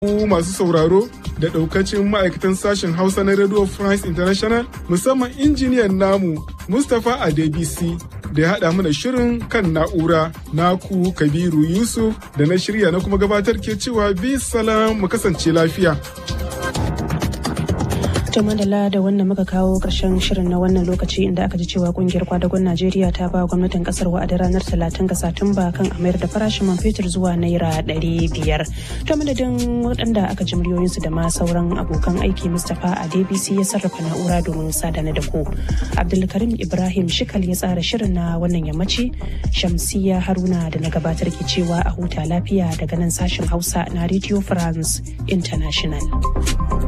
Ku masu sauraro da ɗaukacin ma'aikatan sashen Hausa na Radio France International musamman injiniyan namu Mustapha Adebisi da ya haɗa mana shirin kan na'ura naku Kabiru Yusuf da na shirya na kuma gabatar ke cewa bi salam mu kasance lafiya. To madalla da wannan muka kawo ƙarshen shirin na wannan lokaci inda aka ji cewa kungiyar kwadagon Najeriya ta ba gwamnatin kasar wa'adin ranar talatin ga Satumba kan a mayar da farashin man fetur zuwa naira ɗari biyar. To madadin waɗanda aka ji muryoyinsu da ma sauran abokan aiki Mustapha a DBC ya sarrafa na'ura domin sadana da ku. Abdulkarim Ibrahim Shikal ya tsara shirin na wannan yammaci Shamsiya Haruna da na gabatar ke cewa a huta lafiya daga nan sashen Hausa na Radio France International.